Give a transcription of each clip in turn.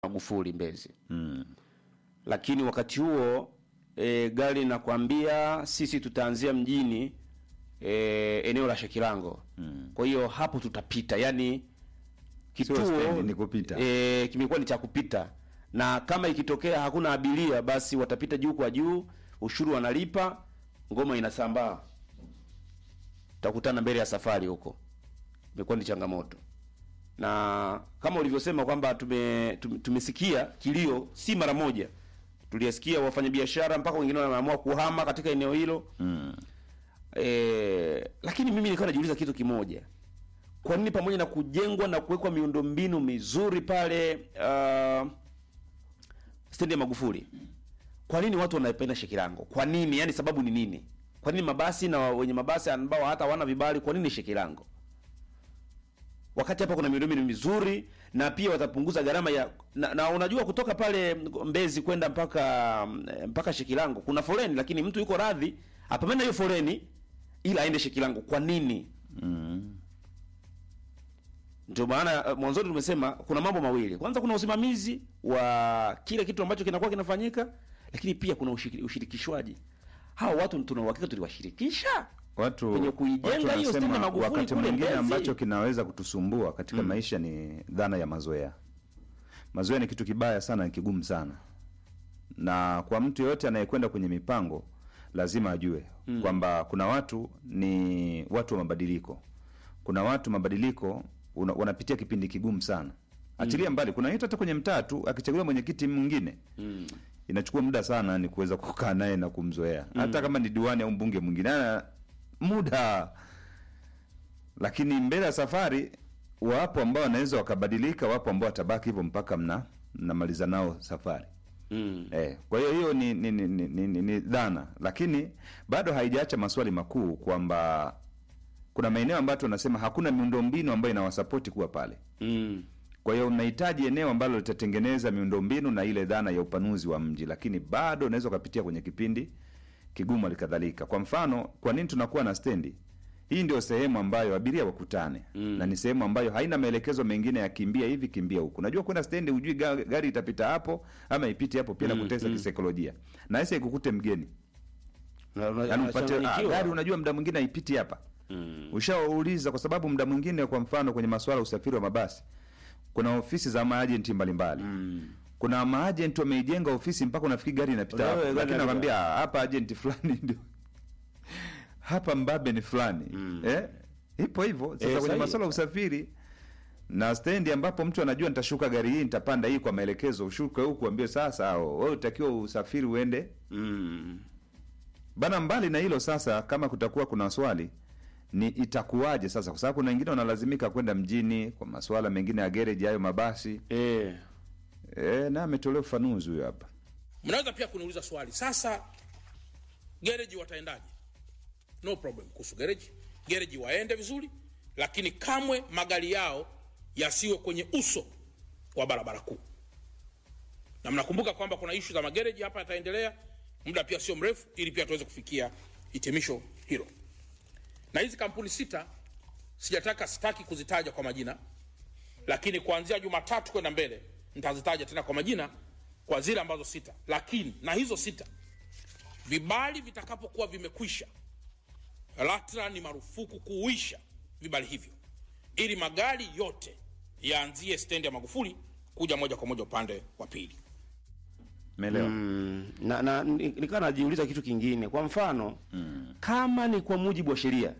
Magufuli Mbezi. Mm. Lakini wakati huo e, gari nakwambia sisi tutaanzia mjini e, eneo la Shekilango. Mm. Kwa hiyo hapo tutapita, yani Sio kituo stendi, ni kupita. e, kimekuwa ni cha kupita, na kama ikitokea hakuna abiria, basi watapita juu kwa juu, ushuru wanalipa, ngoma inasambaa, tutakutana mbele ya safari huko. Imekuwa ni changamoto, na kama ulivyosema kwamba tume, tume, tumesikia kilio, si mara moja, tuliyasikia wafanyabiashara mpaka wengine wameamua kuhama katika eneo hilo Mm. e, lakini mimi nilikuwa najiuliza kitu kimoja kwa nini pamoja na kujengwa na kuwekwa miundombinu mizuri pale uh, stendi ya Magufuli, kwa nini watu wanaipenda Shekilango? Kwa nini? Yani sababu ni nini? Kwa nini mabasi na wenye mabasi ambao hata hawana vibali, kwa nini Shekilango? Wakati hapa kuna miundombinu mizuri na pia watapunguza gharama ya na, na unajua kutoka pale Mbezi kwenda mpaka mpaka Shekilango kuna foleni, lakini mtu yuko radhi apambane hiyo foleni ila aende Shekilango. Kwa nini? Mm. Ndio maana uh, mwanzoni tumesema kuna mambo mawili. Kwanza kuna usimamizi wa kile kitu ambacho kinakuwa kinafanyika, lakini pia kuna ushiri- ushirikishwaji. Hao watu tuna uhakika tuliwashirikisha Watu Kwenye kuijenga watu hiyo stendi ya wanasema Magufuli wakati kule mwingine Mbezi. ambacho kinaweza kutusumbua katika maisha ni dhana ya mazoea. Mazoea ni kitu kibaya sana, ni kigumu sana, na kwa mtu yeyote anayekwenda kwenye mipango lazima ajue kwamba kuna watu ni watu wa mabadiliko. Kuna watu mabadiliko una, wanapitia kipindi kigumu sana. Achilia mbali, kuna yetu hata kwenye mtaa tu akichaguliwa mwenyekiti mwingine inachukua muda sana ni kuweza kukaa naye na kumzoea hata kama ni diwani au mbunge mwingine ana muda lakini mbele ya safari wapo ambao wanaweza wakabadilika wapo ambao watabaki hivyo mpaka mna mnamaliza nao safari mm. eh, kwa hiyo hiyo ni, ni, ni, ni, ni, ni, ni dhana lakini bado haijaacha maswali makuu kwamba kuna maeneo ambayo tunasema hakuna miundombinu ambayo inawasapoti kuwa pale Mm. kwa hiyo mnahitaji eneo ambalo litatengeneza miundombinu na ile dhana ya upanuzi wa mji, lakini bado unaweza ukapitia kwenye kipindi kigumu alikadhalika. Kwa mfano, kwa nini tunakuwa na stendi hii? Ndio sehemu ambayo abiria wakutane mm. na ni sehemu ambayo haina maelekezo mengine ya kimbia hivi kimbia huku. Najua kwenda stendi, hujui ga- gari itapita hapo ama ipite hapo, pia nakutesa kisaikolojia na hasa ikukute mgeni Na- na- yani upate ah, unachanganyikiwa. gari unajua muda mwingine haipiti hapa mm. ushawauliza kwa sababu muda mwingine kwa mfano kwenye masuala ya usafiri wa mabasi kuna ofisi za maajenti mbalimbali mm. kuna maajenti wameijenga ofisi mpaka unafikiri gari inapita Wewe, hapo gari lakini inapita. nakwambia "Ah, hapa ajenti fulani ndio hapa mbabe ni fulani eh? ipo hivyo sasa Eh, kwenye sahihi. masuala ya usafiri na stendi ambapo mtu anajua nitashuka gari hii nitapanda hii kwa maelekezo ushuke huku ambie sasa wewe utakiwa usafiri uende Mm. Bana, mbali na hilo sasa, kama kutakuwa kuna swali ni itakuwaje sasa, kwa sababu kuna wengine wanalazimika kwenda mjini kwa masuala mengine ya gereji, hayo mabasi Eh. e, na ametolea ufanuzi huyo hapa. mnaweza pia kuniuliza swali sasa gereji wataendaje no problem kuhusu gereji gereji waende vizuri lakini kamwe magari yao yasiwe kwenye uso wa barabara kuu na mnakumbuka kwamba kuna ishu za magereji hapa yataendelea muda pia sio mrefu ili pia tuweze kufikia hitimisho hilo na hizi kampuni sita sijataka sitaki kuzitaja kwa majina lakini kuanzia jumatatu kwenda mbele nitazitaja tena kwa majina kwa zile ambazo sita lakini na hizo sita vibali vitakapokuwa vimekwisha LATRA ni marufuku kuuisha vibali hivyo ili magari yote yaanzie stendi ya Magufuli kuja moja kwa moja upande wa pili. Umeelewa? Mm. Na, na ni- nikawa najiuliza kitu kingine. Kwa mfano mm. kama ni kwa mujibu wa sheria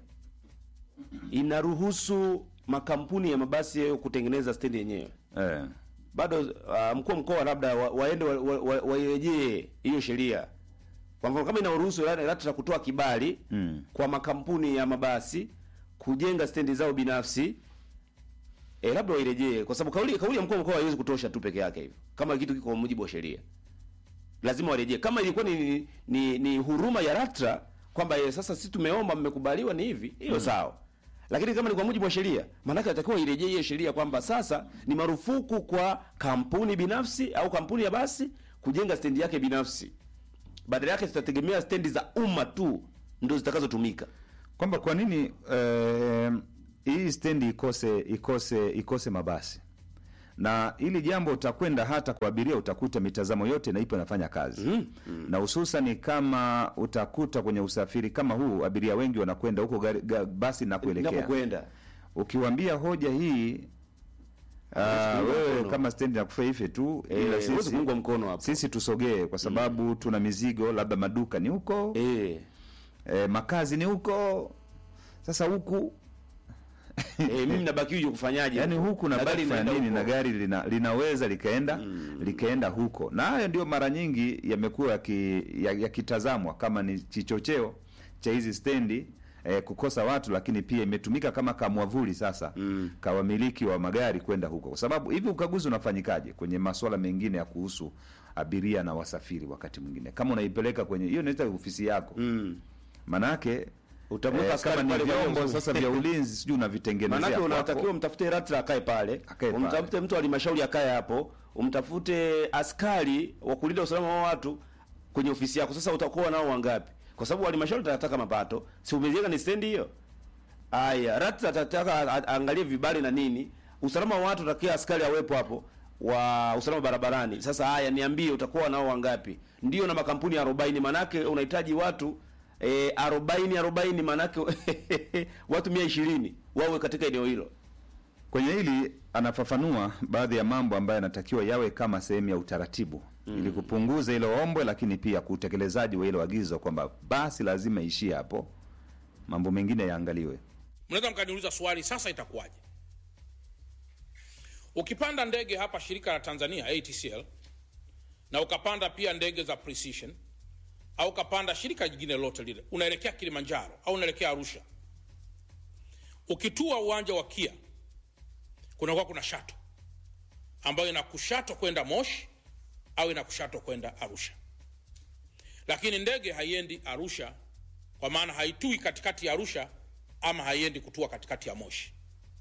inaruhusu makampuni ya mabasi hayo kutengeneza stendi yenyewe Eh, bado uh, mkuu wa mkoa labda wa, waende wairejee wa, wa, wairejee hiyo sheria. Kwa mfano kama inaruhusu la- LATRA kutoa kibali Mm. kwa makampuni ya mabasi kujenga stendi zao binafsi e, labda wairejee, kwa sababu kauli kauli ya mkuu wa mkoa haiwezi kutosha tu peke yake hivyo, kama kitu kiko kwa mujibu wa sheria lazima warejee. Kama ilikuwa ni, ni, ni huruma ya LATRA kwamba eh, sasa sisi tumeomba mmekubaliwa ni hivi, hiyo sawa. Lakini kama ni kwa mujibu wa sheria, maanake atakiwa irejee hiyo sheria kwamba sasa ni marufuku kwa kampuni binafsi au kampuni ya basi kujenga stendi yake binafsi. Badala yake tutategemea stendi za umma tu ndio zitakazotumika. kwamba kwa nini eh, hii stendi ikose ikose ikose mabasi na ili jambo utakwenda hata kwa abiria utakuta mitazamo yote na ipo inafanya kazi mm, mm. na hususan kama utakuta kwenye usafiri kama huu abiria wengi wanakwenda huko gari, ga, basi na kuelekea Napokwenda. ukiwambia hoja hii Huwezi uh, kuunga wewe mkono. kama stendi nakufa ife tu Eh, ila huwezi sisi, kuungwa mkono hapo. sisi tusogee kwa sababu tuna mizigo labda maduka ni huko Eh. eh, makazi ni huko sasa huku Eh, mimi nabaki huju kufanyaje? yani huku na gari baki fanya inaenda nini huko. na gari lina, linaweza likaenda likaenda huko na hayo ndio mara nyingi yamekuwa yakitazamwa ya, yakitazamwa kama ni kichocheo cha hizi stendi eh, kukosa watu lakini pia imetumika kama kamwavuli sasa mm. kawamiliki wa magari kwenda huko kwa sababu hivi ukaguzi unafanyikaje kwenye masuala mengine ya kuhusu abiria na wasafiri wakati mwingine kama unaipeleka kwenye hiyo inaita ofisi yako Mm. manake Utamweka eh, askari kama ni pale kwa vyombo hiyo- sasa vya ulinzi sijui unavitengenezea Manake kwako. unatakiwa mtafute ratra akae pale, Akae pale. umtafute mtu wa halmashauri akae hapo, umtafute askari wa kulinda usalama wa watu kwenye ofisi yako. Sasa utakuwa nao wangapi? Kwa sababu halmashauri itataka mapato, si umejenga ni stendi hiyo? Aya, ratra atataka a- a- aangalie vibali na nini, usalama wa watu utakia askari awepo hapo wa usalama barabarani. Sasa haya, niambie utakuwa nao wangapi? Ndio na makampuni 40 manake unahitaji watu eh, 40 40 manake watu 120 wawe katika eneo hilo. Kwenye hili anafafanua baadhi ya mambo ambayo yanatakiwa yawe kama sehemu ya utaratibu mm. ili kupunguza ile ombwe, lakini pia kwa utekelezaji wa ile agizo kwamba basi lazima ishie hapo, mambo mengine yaangaliwe. mnaweza mkaniuliza swali sasa itakuwaje ukipanda ndege hapa shirika la tanzania atcl na ukapanda pia ndege za precision au ukapanda shirika jingine lolote lile unaelekea kilimanjaro au unaelekea arusha ukitua uwanja wa kia kunakuwa kuna shato ambayo inakushato kwenda moshi au inakushato kwenda arusha lakini ndege haiendi arusha kwa maana haitui katikati ya arusha ama haiendi kutua katikati ya moshi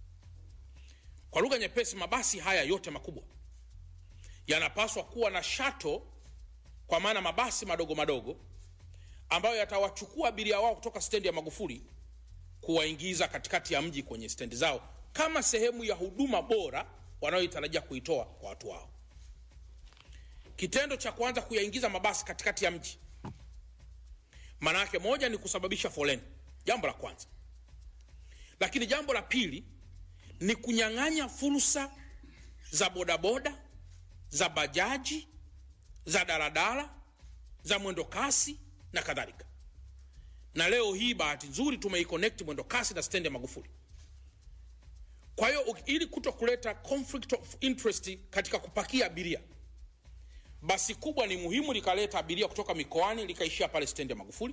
kwa lugha nyepesi mabasi haya yote makubwa yanapaswa kuwa na shato kwa maana mabasi madogo madogo ambayo yatawachukua abiria wao kutoka stendi ya magufuli kuwaingiza katikati ya mji kwenye stendi zao kama sehemu ya huduma bora wanayoitarajia kuitoa kwa watu wao kitendo cha kuanza kuyaingiza mabasi katikati ya mji maana yake moja ni kusababisha foleni jambo la kwanza lakini jambo la pili ni kunyang'anya fursa za bodaboda za bajaji za daladala za mwendo kasi na kadhalika na leo hii bahati nzuri tumeiconnect mwendo kasi na stendi ya magufuli kwa hiyo uki- ili kuto kuleta conflict of interest katika kupakia abiria basi kubwa ni muhimu likaleta abiria kutoka mikoani likaishia pale stendi ya magufuli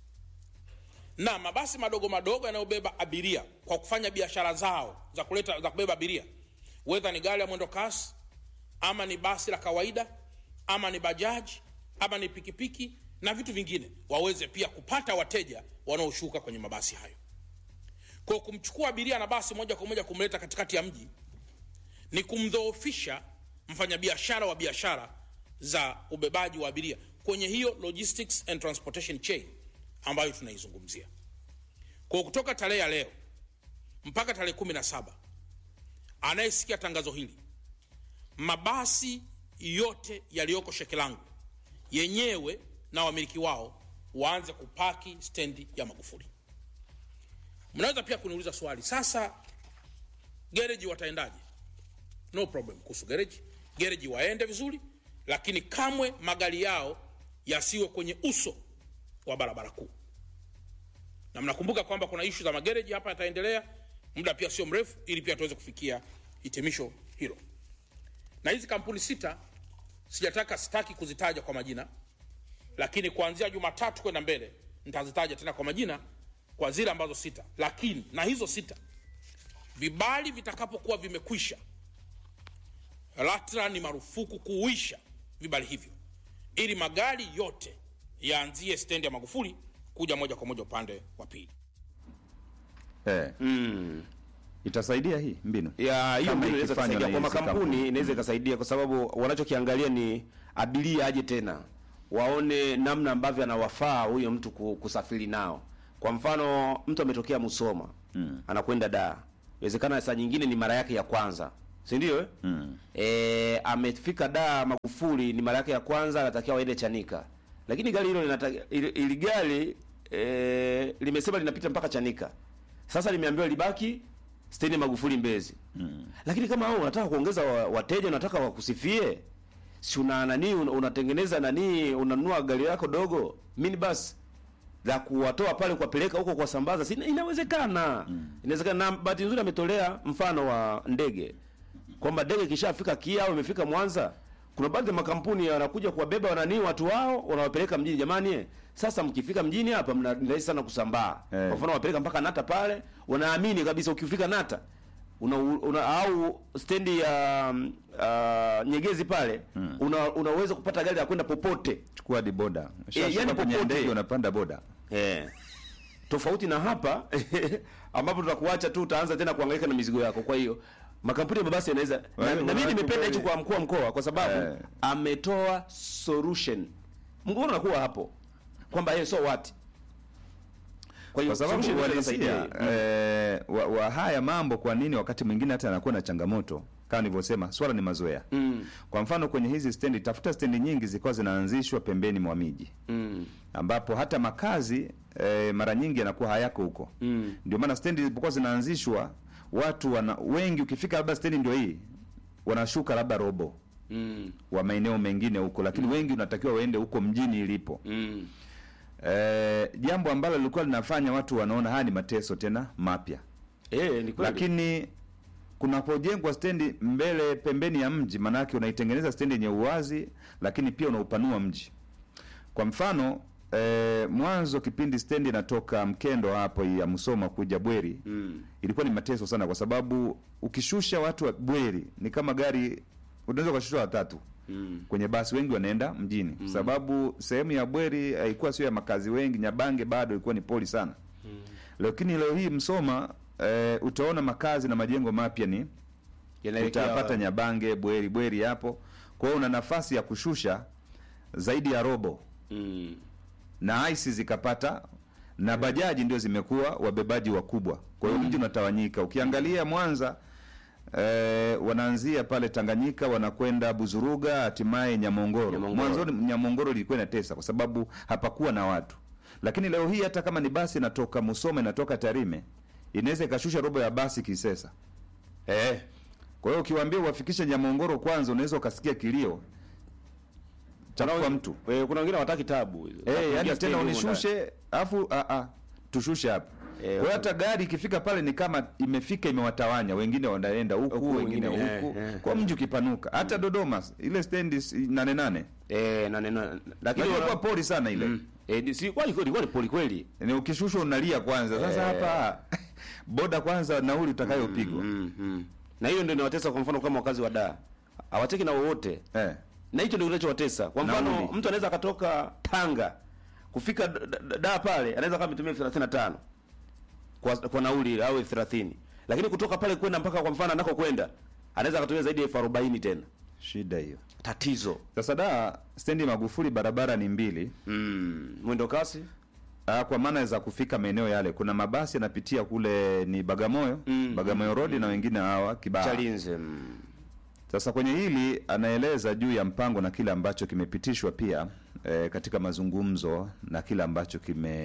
na mabasi madogo madogo yanayobeba abiria kwa kufanya biashara zao za kuleta za kubeba abiria wedha ni gari ya mwendo kasi ama ni basi la kawaida ama ni bajaji ama ni pikipiki na vitu vingine waweze pia kupata wateja wanaoshuka kwenye mabasi hayo kwa kumchukua abiria na basi moja kwa moja kumleta katikati ya mji ni kumdhoofisha mfanyabiashara wa biashara za ubebaji wa abiria kwenye hiyo logistics and transportation chain ambayo tunaizungumzia kwa kutoka tarehe ya leo mpaka tarehe kumi na saba anayesikia tangazo hili mabasi yote yaliyoko shekelangu yenyewe na wamiliki wao waanze kupaki stendi ya magufuli mnaweza pia kuniuliza swali sasa gereji wataendaje no problem kuhusu gereji gereji waende vizuri lakini kamwe magari yao yasiwe kwenye uso wa barabara kuu na mnakumbuka kwamba kuna ishu za magereji hapa yataendelea muda pia sio mrefu ili pia tuweze kufikia hitimisho hilo na hizi kampuni sita sijataka sitaki kuzitaja kwa majina lakini kuanzia jumatatu kwenda mbele nitazitaja tena kwa majina kwa zile ambazo sita lakini na hizo sita vibali vitakapokuwa vimekwisha LATRA ni marufuku kuuisha vibali hivyo ili magari yote yaanzie stendi ya Magufuli kuja moja kwa moja upande wa pili. Eh. Itasaidia hii mbinu ya hiyo Kama mbinu inaweza ikifanywa kusaidia na kwa hizi makampuni kampuni. inaweza ikasaidia kwa sababu wanachokiangalia ni abiria aje tena waone namna ambavyo anawafaa huyo mtu ku- kusafiri nao kwa mfano mtu ametokea Musoma mm. anakwenda Dar inawezekana saa nyingine ni mara yake ya kwanza si ndio eh? Mm. e, amefika da Magufuli ni mara yake ya kwanza, anatakiwa waende Chanika, lakini gari hilo linata- ili, ili gari e, limesema linapita mpaka Chanika. Sasa limeambiwa libaki stendi ya Magufuli Mbezi. Mm. Lakini kama wewe unataka kuongeza wa- wateja, unataka wakusifie, si una nani, un- unatengeneza nani, unanunua gari lako dogo minibus la kuwatoa pale kuwapeleka huko kuwasambaza, si inawezekana. Inawezekana. Na bahati nzuri ametolea mfano wa ndege kwamba ndege ikishafika Kia au imefika Mwanza, kuna baadhi ya makampuni yanakuja kuwabeba wananii watu wao wanawapeleka mjini. Jamani, eh, sasa mkifika mjini hapa mna ni rahisi sana kusambaa. Eh. Kwa mfano wapeleka mpaka Nata pale, unaamini kabisa ukifika Nata una, una au stendi ya mm, uh, Nyegezi pale una, unaweza kupata gari la kwenda popote chukua hadi boda yani yani kwenye popote. ndege unapanda boda Eh. Tofauti na hapa ambapo tutakuacha tu utaanza tena kuhangaika na mizigo yako. Kwa hiyo makampuni ya mabasi yanaweza na, Wale- na mimi wale nimependa kweli- hicho kwa mkuu wa mkoa kwa sababu Eh. ametoa solution. Mgogoro unakuwa hapo kwamba yeye so what. Kwa hiyo kwa sababu solution inaweza uhalisia kusaidia. eh, wa, wa haya mambo kwa nini wakati mwingine hata anakuwa na changamoto kama nilivyosema swala ni mazoea Mm. kwa mfano kwenye hizi stendi tafuta stendi nyingi zilikuwa zinaanzishwa pembeni mwa miji Mm. ambapo hata makazi eh, mara nyingi yanakuwa hayako huko Mm. ndio maana stendi zilipokuwa zinaanzishwa watu wana wengi ukifika labda stendi ndio hii wanashuka labda robo Mm. wa maeneo mengine huko lakini wengi unatakiwa waende huko mjini ilipo Mm. eh, jambo ambalo lilikuwa linafanya watu wanaona haya ni mateso tena mapya Eh, ni kweli. lakini kunapojengwa stendi mbele pembeni ya mji maanake unaitengeneza stendi yenye uwazi lakini pia unaupanua mji kwa mfano eh, mwanzo kipindi stendi inatoka mkendo hapo ya msoma kuja bweri Mm. ilikuwa ni mateso sana kwa sababu ukishusha watu wa bweri ni kama gari unaweza ukashusha watatu Mm. kwenye basi wengi wanaenda mjini mm. sababu sehemu ya bweri haikuwa sio ya makazi wengi nyabange bado ilikuwa ni poli sana mm. lakini leo hii msoma eh, utaona makazi na majengo mapya ni Yanaelekea utapata nyabange bweri bweri hapo kwa hiyo una nafasi ya kushusha zaidi ya robo Mm. na aisi zikapata na bajaji ndio zimekuwa wabebaji wakubwa kwa hiyo mji unatawanyika ukiangalia mwanza eh, wanaanzia pale tanganyika wanakwenda buzuruga hatimaye nyamongoro Nyamongoro. mwanzoni nyamongoro ilikuwa inatesa kwa sababu hapakuwa na watu lakini leo hii hata kama ni basi inatoka musoma inatoka tarime inaweza ikashusha robo ya basi kisesa Eh. kwa hiyo ukiwaambia uwafikishe nyamongoro kwanza unaweza ukasikia kilio cha kufa mtu Eh, kuna wengine hawataki tabu. Eh, Wanaingia yani stendi tena humo ndani. unishushe afu a a tushushe hapa. Eh, Kwa hiyo hata gari ikifika pale ni kama imefika imewatawanya, wengine wanaenda huku, Huku, wengine wengine, huku. eh, eh, Kwa mji ukipanuka. Hata Dodoma ile stendi si- nane nane. Eh, na neno lakini Lakini wana- kwa pori sana ile. Mm. Eh, ni- si kwani kweli kwani poli kweli. Ni ukishushwa unalia kwanza. Sasa Eh. hapa boda kwanza nauli utakayopigwa. Mm, mm. Na hiyo ndio inawatesa kwa mfano kama wakazi wa Dar. Hawateki na wowote. Eh. Na hicho ndio kinachowatesa. Kwa mfano Nauli. mtu anaweza akatoka Tanga kufika D- D- Dar pale anaweza kama ametumia 35 kwa kwa nauli au 30. Lakini kutoka pale kwenda mpaka kwa mfano anako kwenda anaweza akatumia zaidi ya elfu arobaini tena. Shida hiyo. Tatizo. Sasa da stendi Magufuli barabara ni mbili. Mm. Mwendo kasi? Ah, kwa maana za kufika maeneo yale kuna mabasi yanapitia kule ni Bagamoyo, Mm, Bagamoyo Road na wengine hawa Kibaha. Chalinze. Mm. Sasa kwenye hili anaeleza juu ya mpango na kile ambacho kimepitishwa pia e, katika mazungumzo na kile ambacho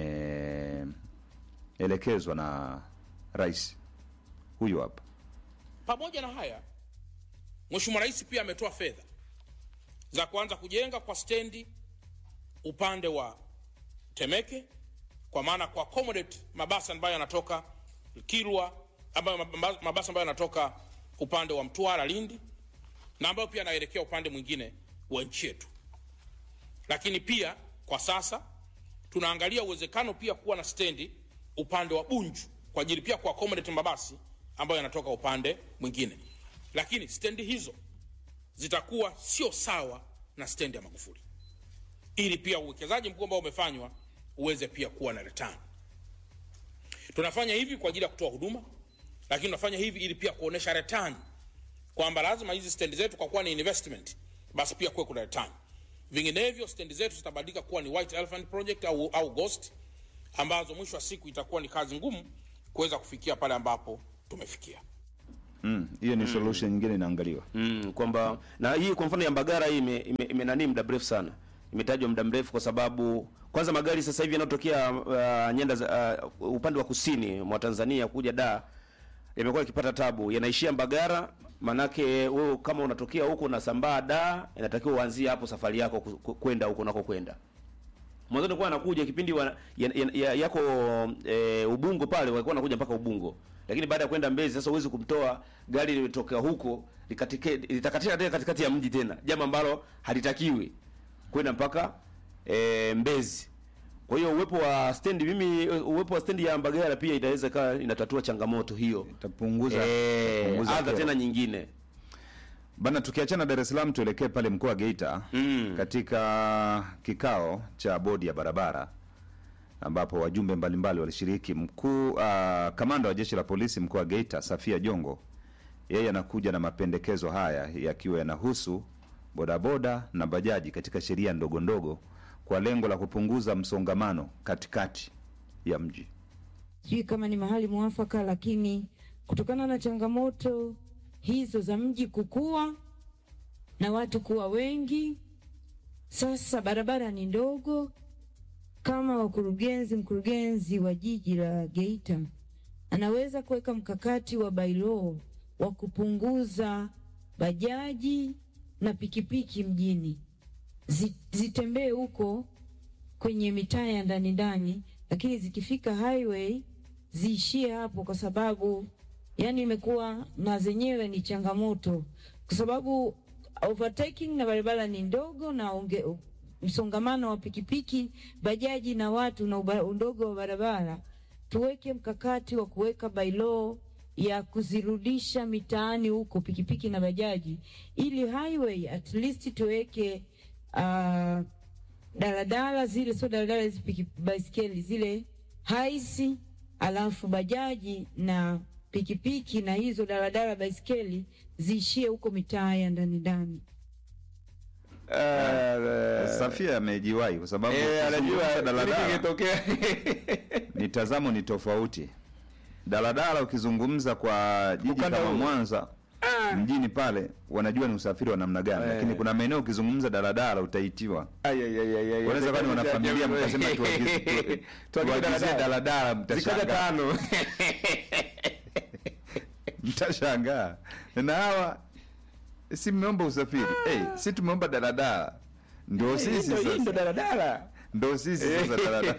kimeelekezwa na rais huyu hapa. Pamoja na haya, Mheshimiwa Rais pia ametoa fedha za kuanza kujenga kwa stendi upande wa Temeke, kwa maana kwa accommodate mabasi ambayo yanatoka Kilwa, ambayo mab- mabasi ambayo yanatoka upande wa Mtwara, Lindi, na ambayo pia yanaelekea upande mwingine wa nchi yetu. Lakini pia kwa sasa tunaangalia uwezekano pia kuwa na stendi upande wa Bunju kwa ajili pia kwa accommodate mabasi ambayo yanatoka upande mwingine, lakini stendi hizo zitakuwa sio sawa na stendi ya Magufuli, ili pia uwekezaji mkubwa ambao umefanywa uweze pia kuwa na return. Tunafanya hivi kwa ajili ya kutoa huduma, lakini tunafanya hivi ili pia kuonesha return kwamba lazima hizi stendi zetu kwa kuwa ni investment, basi pia kuwe kuna return. Vinginevyo stendi zetu zitabadilika kuwa ni white elephant project au, au ghost ambazo mwisho wa siku itakuwa ni kazi ngumu kuweza kufikia pale ambapo tumefikia. Mm, hiyo ni solution nyingine inaangaliwa. mm, kwamba na hii kwa mfano ya Mbagara hii ime, ime, ime nani muda mrefu sana imetajwa muda mrefu kwa sababu kwanza magari sasa hivi yanayotokea uh, nyanda za uh, upande wa kusini mwa Tanzania kuja da yamekuwa yakipata tabu, yanaishia Mbagara. Manake wewe kama unatokea huko unasambaa da, inatakiwa uanzie hapo safari yako ku- ku- kwenda huko unako kwenda. Mwanzo nilikuwa anakuja kipindi wa, ya, ya, ya, yako e, Ubungo pale walikuwa wanakuja mpaka Ubungo. Lakini baada ya kwenda Mbezi sasa huwezi kumtoa gari limetoka huko likatike litakatika tena katikati ya mji tena. Jambo ambalo halitakiwi kwenda mpaka e, Mbezi. Kwa hiyo uwepo wa stendi mimi uwepo wa stendi ya Mbagala pia itaweza kaa inatatua changamoto hiyo. Itapunguza Eh, itapunguza adha kero. tena nyingine. Bana, tukiachana Dar es Salaam tuelekee pale mkoa wa Geita Mm. katika kikao cha bodi ya barabara ambapo wajumbe mbalimbali walishiriki. Mkuu uh, kamanda wa jeshi la polisi mkoa wa Geita Safia Jongo, yeye anakuja na mapendekezo haya yakiwa yanahusu bodaboda na bajaji katika sheria ndogo ndogo kwa lengo la kupunguza msongamano katikati ya mji. sijui kama ni mahali mwafaka, lakini kutokana na changamoto hizo za mji kukua na watu kuwa wengi, sasa barabara ni ndogo. Kama wakurugenzi, mkurugenzi wa jiji la Geita anaweza kuweka mkakati wa bailo wa kupunguza bajaji na pikipiki mjini zi- zitembee huko kwenye mitaa ya ndani ndani, lakini zikifika highway ziishie hapo, kwa sababu yani imekuwa na zenyewe ni changamoto, kwa sababu overtaking na barabara ni ndogo na unge, msongamano wa pikipiki, bajaji na watu na uba- undogo wa barabara. Tuweke mkakati wa kuweka bylaw ya kuzirudisha mitaani huko pikipiki na bajaji, ili highway at least tuweke uh, daladala zile, sio daladala hizi, piki- baiskeli zile haisi, alafu bajaji na pikipiki na hizo daladala baiskeli ziishie huko mitaa ya ndani ndani. Safia amejiwahi kwa sababu Eh, anajua ukizungumza daladala nini kingetokea. mitazamo ni tofauti. Daladala ukizungumza kwa jiji Ukanda kama huu. Mwanza mjini pale wanajua ni usafiri wa namna gani, Eh. lakini kuna maeneo ukizungumza daladala utaitiwa. Ay, ay, ay, ay, ay. Wanaweza kuwa ni wanafamilia mkasema tuagize tu- Tuagize tuagizie daladala, Zikaja mtashangaa tano. mtashangaa. Na hawa si mmeomba usafiri hey, si tumeomba daladala, ndo sisi Ndio hii ndo sasa, daladala. ndo sisi sasa daladala.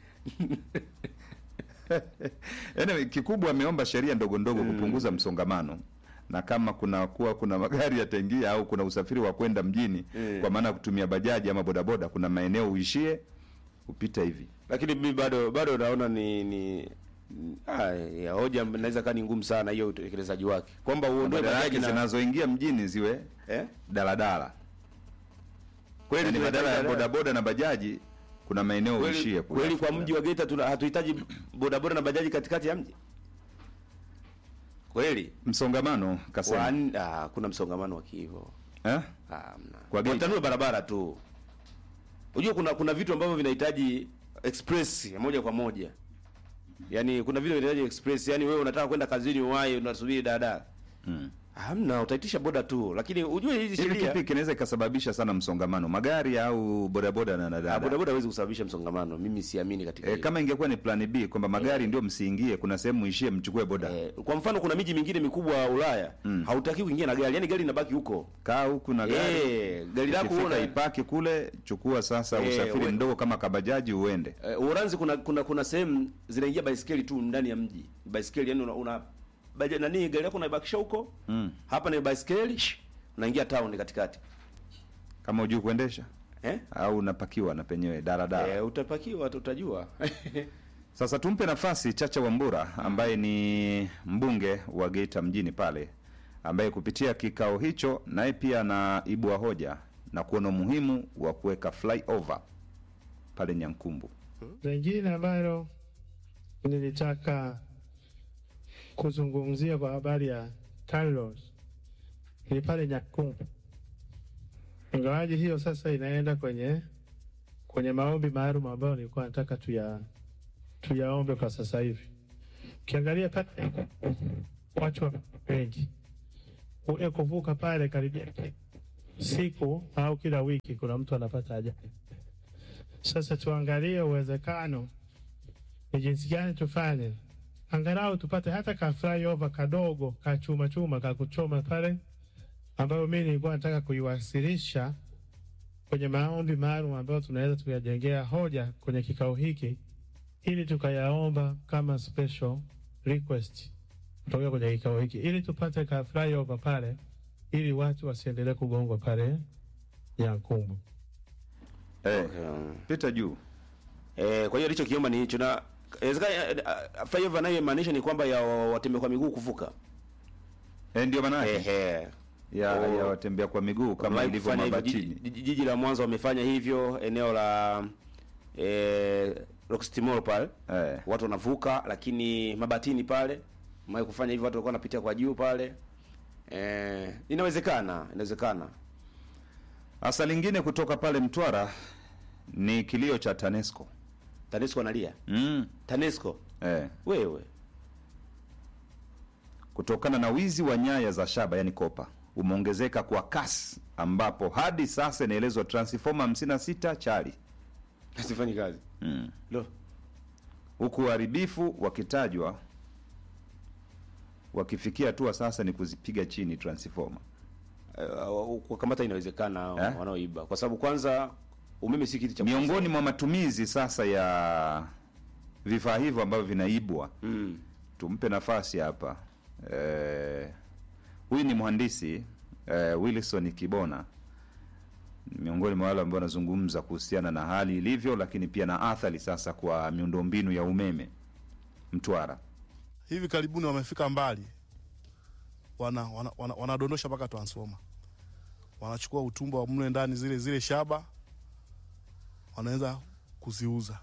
Anyway, kikubwa ameomba sheria ndogo ndogo kupunguza msongamano na kama kuna kuwa kuna magari yataingia au kuna usafiri wa kwenda mjini Mm. kwa maana ya kutumia bajaji ama bodaboda, kuna maeneo uishie upita hivi. Lakini mimi bado bado naona ni ni ah, ya hoja inaweza kaa ni ngumu sana hiyo utekelezaji wake. Kwamba uondoe Badala bajaji yake na zinazoingia mjini ziwe eh? daladala. Kweli Yaani tunahitaji badala ya daladala. bodaboda na bajaji kuna maeneo uishie Kweli, kule. kweli kwa mji wa Geita tuna hatuhitaji bodaboda na bajaji katikati ya mji. Kweli? msongamano kasema. Wan, ah, kuna msongamano wa hivyo. Eh? Hamna. Kwa Geita? Watanue barabara tu. Unajua kuna kuna vitu ambavyo vinahitaji express ya moja kwa moja. Yaani kuna vitu vinahitaji express, yaani wewe unataka kwenda kazini uwahi unasubiri daladala. Mm. Hamna, utaitisha boda tu. Lakini ujue hizi Hivi sheria kipi kinaweza ikasababisha sana msongamano, magari au bodaboda na Ah, daladala? bodaboda hawezi kusababisha msongamano. Mimi siamini katika E, hilo. kama ingekuwa ni plan B kwamba magari ndio msiingie, kuna sehemu muishie mchukue boda. Eh, kwa mfano kuna miji mingine mikubwa ya Ulaya Mm. hautaki kuingia na gari, yaani gari linabaki huko. Kaa huku na gari. Eh, gari lako Ukifika una ipaki kule, chukua sasa Eh, usafiri we- mdogo kama kabajaji uende. Eh, Uholanzi kuna kuna kuna sehemu zinaingia baisikeli tu ndani ya mji. Baisikeli yani una, una baja, nani gari lako unaibakisha huko? Mm. Hapa ni baisikeli, shh, unaingia town katikati. Kama hujui kuendesha Eh? au unapakiwa na penyewe daladala. Eh, utapakiwa tu, utajua. Sasa tumpe nafasi Chacha Wambura ambaye ni mbunge wa Geita mjini pale, ambaye kupitia kikao hicho naye pia anaibua hoja na kuona umuhimu wa kuweka flyover pale Nyankumbu. Lingine ambalo nilitaka kuzungumzia kwa habari ya TANROADS ni pale Nyakumbu, ingawaji hiyo sasa inaenda kwenye kwenye maombi maalum ambayo nilikuwa nataka tuya tuyaombe kwa sasa hivi. Ukiangalia pale watu wa wengi ule kuvuka pale karibia siku au kila wiki kuna mtu anapata ajali. Sasa tuangalie uwezekano ni jinsi gani tufanye angalau tupate hata ka flyover kadogo ka chuma chuma ka kuchoma pale, ambayo mimi nilikuwa nataka kuiwasilisha kwenye maombi maalum ambayo tunaweza tukajengea hoja kwenye kikao hiki, ili tukayaomba kama special request kutoka kwenye kikao hiki, ili tupate ka flyover pale, ili watu wasiendelee kugongwa pale Nyankumbu. Eh, Okay. pita juu. Eh, kwa hiyo alichokiomba ni hicho na inawezekana eh, ah, flyover anayomaanisha ni kwamba ya watembea kwa miguu kuvuka. Eh, ndio maana yake Ehe. ya, Oh. ya watembea kwa miguu kama Wamewahi ilivyo kufanya hivyo. mabatini. Jiji, jiji- jiji la Mwanza wamefanya hivyo eneo la eh, Rockstimol pale Eh. watu wanavuka, lakini mabatini pale wamewahi kufanya hivyo, watu walikuwa wanapitia kwa juu pale. Eh, inawezekana, inawezekana. Hasa lingine kutoka pale Mtwara ni kilio cha TANESCO. TANESCO analia. Mm. TANESCO Eh. wewe Kutokana na wizi wa nyaya za shaba yani kopa umeongezeka kwa kasi ambapo hadi sasa inaelezwa transformer 56 chali. asifanyi kazi Mm. lo Huku uharibifu wakitajwa wakifikia hatua sasa ni kuzipiga chini transformer. uh, kukamata inawezekana Eh? wanaoiba, kwa sababu kwanza umeme si kitu cha Miongoni mwa matumizi sasa ya vifaa hivyo ambavyo vinaibwa mm. tumpe nafasi hapa eh, huyu ni mhandisi eh, Wilson Kibona Ni miongoni mwa wale ambao wanazungumza kuhusiana na hali ilivyo, lakini pia na athari sasa kwa miundombinu ya umeme Mtwara. hivi karibuni wamefika mbali, wana, wana, wana, wanadondosha mpaka transformer, wanachukua utumbo wa mle ndani, zile zile shaba wanaweza kuziuza.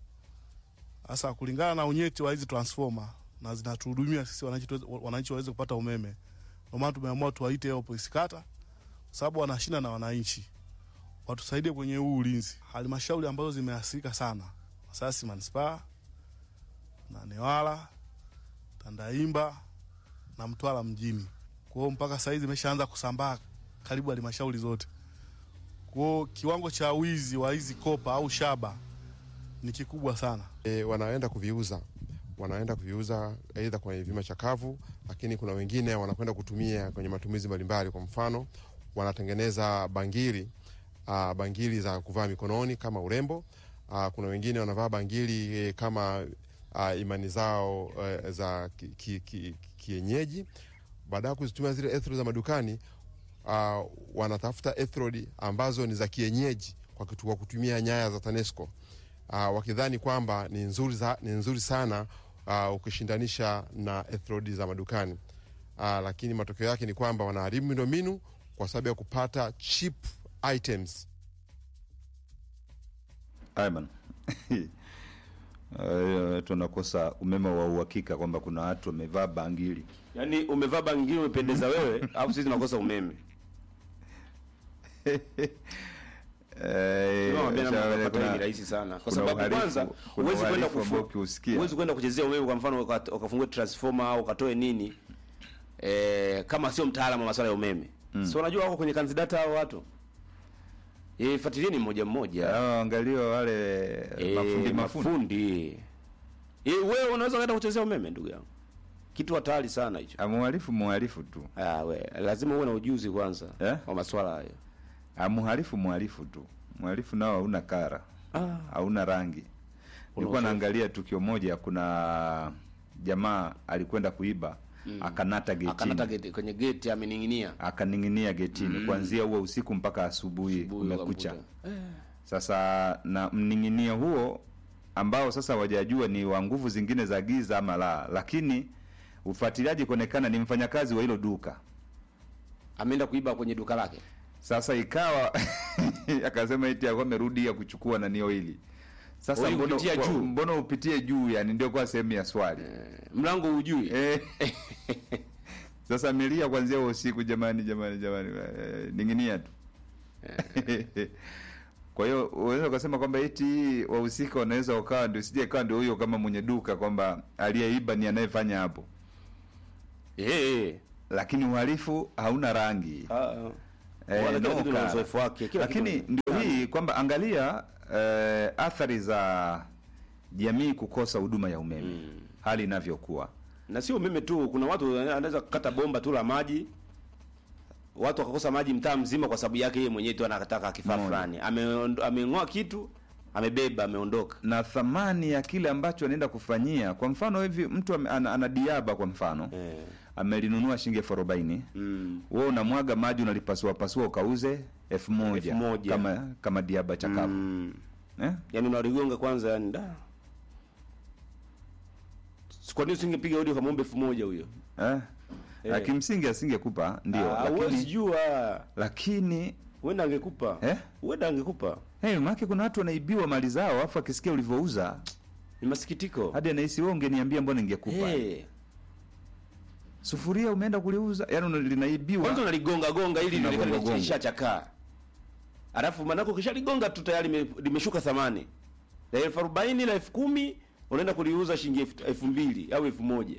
Sasa kulingana na unyeti wa hizi transformer na zinatuhudumia sisi wananchi, tuweze- wananchi waweze kupata umeme, ndio maana tumeamua tuwaite hapo polisi kata, kwa sababu wanashinda na wananchi, watusaidie kwenye huu ulinzi. Halmashauri ambazo zimeathirika sana, Masasi manispaa na Newala Tandaimba na Mtwara mjini. Kwa hiyo mpaka sasa hizi imeshaanza kusambaa karibu halmashauri zote. Kwa hiyo kiwango cha wizi wa hizi kopa au shaba ni kikubwa sana. e, wanaenda kuviuza wanaenda kuviuza aidha kwenye vyuma chakavu, lakini kuna wengine wanakwenda kutumia kwenye matumizi mbalimbali. Kwa mfano, wanatengeneza bangili uh, bangili za kuvaa mikononi kama urembo. Uh, kuna wengine wanavaa bangili eh, kama uh, imani zao uh, za kienyeji ki, ki, kienyeji. Baada ya kuzitumia zile ethrod za madukani uh, wanatafuta ethrod ambazo ni za kienyeji kwa, kitu, kwa kutumia nyaya za TANESCO uh, wakidhani kwamba ni nzuri, za, ni nzuri sana uh, ukishindanisha na ethrod za madukani uh, lakini matokeo yake ni kwamba wanaharibu miundombinu kwa sababu ya kupata cheap items. Ayman. Eh, tunakosa umeme wa uhakika kwamba kuna watu wamevaa bangili. Yaani umevaa bangili umependeza wewe, alafu sisi tunakosa umeme. Eh, Nimewaambia namna ya kuna- kupata hii ni rahisi sana. Kwa kuna sababu uhalifu- kwanza kuna huwezi kwenda uhalifu ambao kufu, ukiusikia. huwezi kwenda kuchezea umeme kwa mfano uka- ukafungue transformer au ukatoe nini eh, kama sio mtaalamu wa masuala ya umeme. Mm. So unajua wako kwenye kanzidata hao watu. Eh, fuatilieni mmoja mmoja. Hao angaliwa wale Eh, mafundi mafundi. mafundi. Eh, wewe unaweza kwenda kuchezea umeme ndugu yangu. Kitu hatari sana hicho. Amuhalifu muhalifu tu. Ah, we, lazima uwe na ujuzi kwanza Eh? wa masuala hayo. Amuhalifu muhalifu tu. Muhalifu nao hauna kara. Ah. Hauna rangi. Nilikuwa uzoefu. naangalia tukio moja kuna jamaa alikwenda kuiba akanata getini. Akanata geti, kwenye geti amening'inia. akaning'inia getini kuanzia huo usiku mpaka asubuhi Asubuhi kumekucha. ukamkuta. Sasa na mning'inio huo ambao sasa wajajua ni wa nguvu zingine za giza ama la, lakini ufuatiliaji kuonekana ni mfanyakazi wa hilo duka. Ameenda kuiba kwenye duka lake. Sasa ikawa akasema eti alikuwa amerudi ya kuchukua nanio hili. Sasa Wewe mbona, kupitia kwa- juu? mbona upitie juu? Yani ndio kwa sehemu ya swali Mlango hujui. eh. Sasa amelia kuanzia huo usiku, jamani, jamani, jamani, eh, ning'inia tu Kwa hiyo unaweza ukasema kwamba eti wahusika wanaweza wakawa ndio sije kawa ndio huyo kama mwenye duka kwamba aliyeiba ni anayefanya hapo. Eh, lakini uhalifu hauna rangi Ah, ah. Eh, Wala kila no kitu na color. uzoefu wake, kila lakini kitu- ndio hii kwamba angalia eh, athari za jamii kukosa huduma ya umeme hali inavyokuwa na sio umeme tu, kuna watu anaweza kukata bomba tu la maji, watu wakakosa maji mtaa mzima kwa sababu yake yeye mwenyewe tu anataka kifaa Moja. fulani, Ame- ameng'oa kitu, amebeba, ameondoka. na thamani ya kile ambacho anaenda kufanyia kwa mfano hivi mtu ame- ana, ana diaba kwa mfano Eh. amelinunua shilingi elfu arobaini Mm. wewe unamwaga maji unalipasua pasua ukauze elfu moja Elfu moja. kama kama diaba chakavu Mm. eh? Yaani unaligonga kwanza, yani da. Kwa nini usingepiga hodi ukamwomba elfu moja huyo? Eh? Eh. Na kimsingi asingekupa ndio Ah, huwezi lakini jua. lakini Huenda angekupa. Eh? Huenda angekupa. hey, maana kuna watu wanaibiwa mali zao afu akisikia ulivyouza Ni masikitiko. hadi anahisi wewe ungeniambia mbona ningekupa Eh. sufuria umeenda kuliuza yani una- linaibiwa Kwanza unaligonga gonga ili Unagonga lionekane gonga. lishachakaa. Alafu manako ukishaligonga tu tayari lime- limeshuka thamani. La elfu arobaini na elfu kumi unaenda kuliuza shilingi elfu- elfu mbili au elfu moja.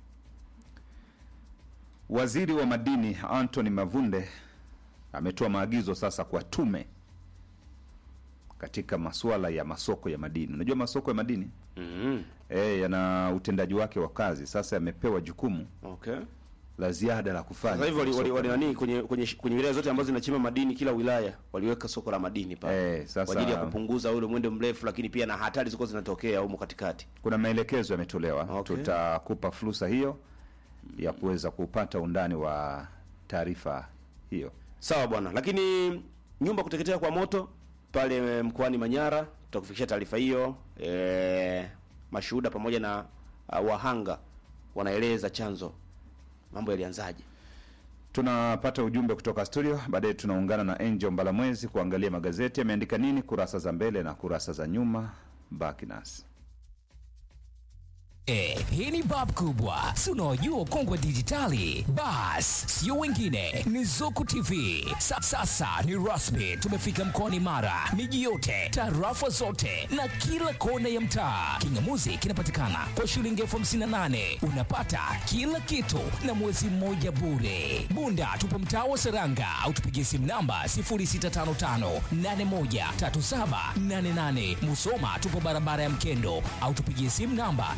Waziri wa madini Anthony Mavunde ametoa maagizo sasa kwa tume katika masuala ya masoko ya madini. Unajua masoko ya madini Mhm. eh, yana utendaji wake wa kazi. Sasa yamepewa jukumu Okay. la ziada la kufanya. Sasa hivi wali, wali, Masoko wali ya nani kwenye kwenye kwenye wilaya zote ambazo zinachimba madini kila wilaya waliweka soko la madini pale. Eh, sasa- kwa ajili ya kupunguza ule mwendo mrefu lakini pia na hatari zilikuwa zinatokea humo katikati. kuna maelekezo yametolewa. Okay. Tutakupa fursa hiyo ya kuweza kupata undani wa taarifa hiyo. Sawa bwana, lakini nyumba kuteketea kwa moto pale mkoani Manyara, tutakufikishia taarifa hiyo. E, mashuhuda pamoja na uh, wahanga wanaeleza chanzo, mambo yalianzaje. Tunapata ujumbe kutoka studio, baadaye tunaungana na Angel Mbalamwezi kuangalia magazeti yameandika nini, kurasa za mbele na kurasa za nyuma. Baki nasi. Eh, hii ni bab kubwa si unaojua ukongwe dijitali bas sio wengine ni zuku tv Sa, sasa ni rasmi tumefika mkoani mara miji yote tarafa zote na kila kona ya mtaa kingamuzi kinapatikana kwa shilingi elfu hamsini na nane unapata kila kitu na mwezi mmoja bure bunda tupo mtaa wa seranga au tupigie simu namba 0655813788 musoma tupo barabara ya mkendo au tupigie simu namba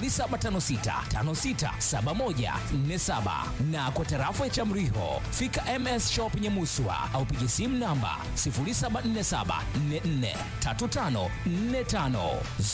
0756567147 na kwa tarafa ya Chamriho fika MS Shop Nyamuswa au pigie simu namba 0747443545